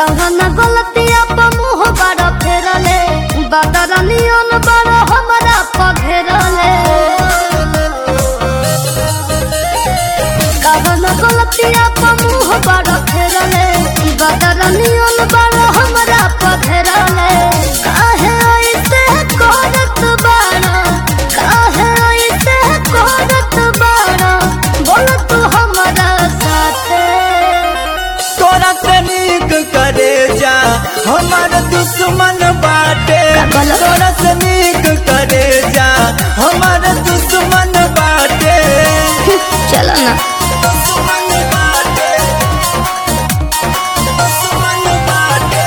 कवन गलतिया पर मुंह बड़ फेरले बदरनियन बड़ हमरा पघेरले कवन गलतिया पर मुंह बड़ फेरले बदरनियन बड़ हमरा पघेरले काहे ऐसे करत बाड़ा काहे ऐसे करत बाड़ा बोल तू हमरा साथे तोरा से नीक करे जा हमार दुश्मन बाटे बोलो? तोरा से नीक करे जा हमार दुश्मन बाटे चलो ना दुश्मन बाटे दुश्मन बाटे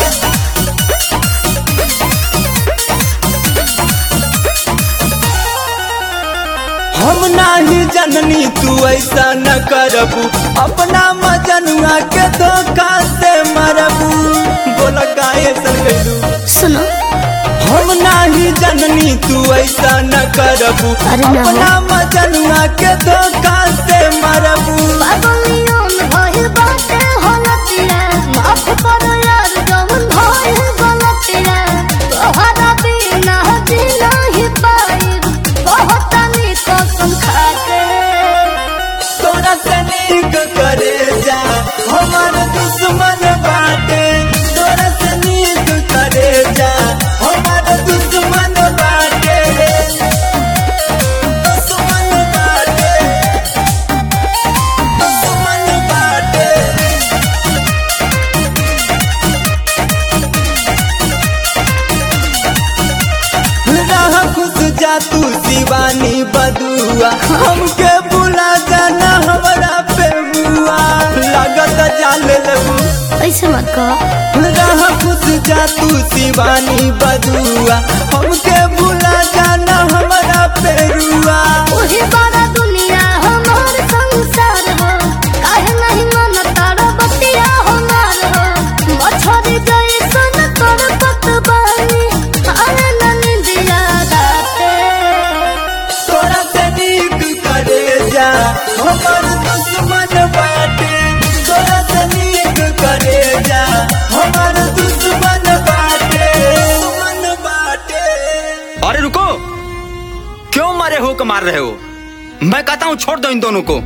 हम नाही जननी तू ऐसा न करबू अपना मजनुआ के धोखा से मरबू बोला काहे सन गइलू सुनो हम नाही जननी तू ऐसा न करबू अरे ना। अपना मजनुआ के धोखा से मरबू पागलियन भइल बाटे होलतिया माफ कर यार जवन भइल गलतिया तोहरा बिना जी नहीं पाई बहुत नी कसम खाके तोरा से नीक करे जा हमार दुश्मन बाटे तोरा से नीक करे जा हमार दुश्मन बाटे दुश्मन बाटे दुश्मन बाटे रह खुश जा तू शिवानी बदुआ हमके बुला जाना हमारा पे बुआ लागत जाले लगू ऐसे मत कहो रह खुश जा तू शिवानी बदुआ हमके बुला जाना हमारा पे रुआ ओही बड़ा दुनिया हमार संसार हो काहे नहीं मन तारा बतिया हमार हो मछरी जैसन कर पतवानी अरे ननिदिया राते तोरा से नीक करे जा हमार दुश्मन बाटे तोरा से नीक करे जा हमार दुश्मन बाटे दुश्मन बाटे अरे रुको क्यों मारे हो को मार रहे हो मैं कहता हूँ छोड़ दो इन दोनों को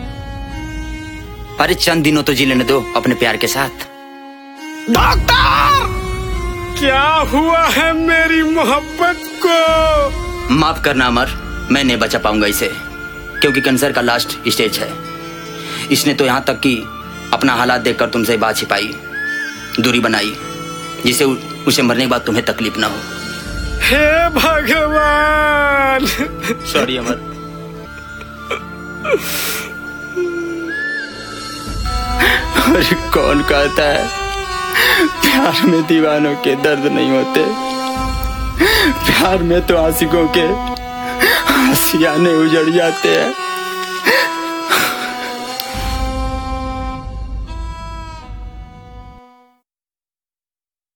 अरे चंद दिनों तो जी लेने दो अपने प्यार के साथ डॉक्टर क्या हुआ है मेरी मोहब्बत को माफ करना अमर मैं नहीं बचा पाऊंगा इसे क्योंकि कैंसर का लास्ट स्टेज है इसने तो यहाँ तक कि अपना हालात देखकर तुमसे बात छिपाई दूरी बनाई जिससे उ- उसे मरने के बाद तुम्हें तकलीफ ना हो हे भगवान सॉरी अमर अरे कौन कहता है प्यार में दीवानों के दर्द नहीं होते प्यार में तो आशिकों के आसियाने उजड़ जाते हैं